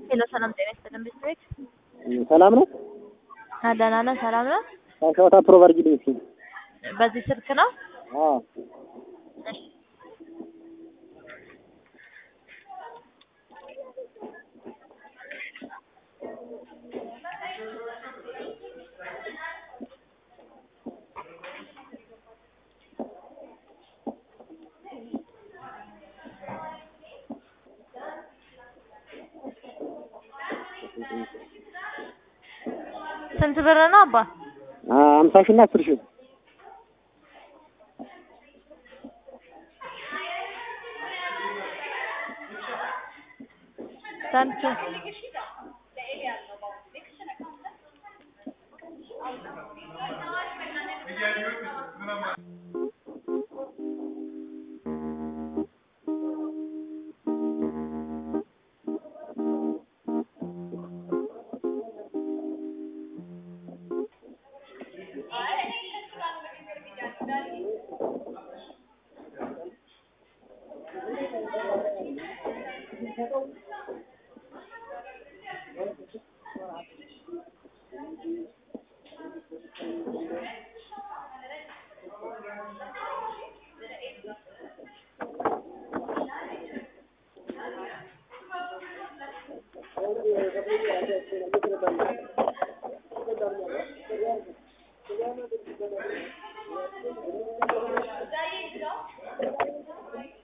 ሄሎ ሰላም ጤና ይስጥልን ቤት ሰላም ነው። ደህና ነህ? ሰላም ነው። ሻውታ ፕሮቭ አድርጊልኝ እስኪ። በዚህ ስልክ ነው? አዎ እሺ ስንት ብር ነው አባ? አምሳ ሺህ እና አስር ሺህ ስንት?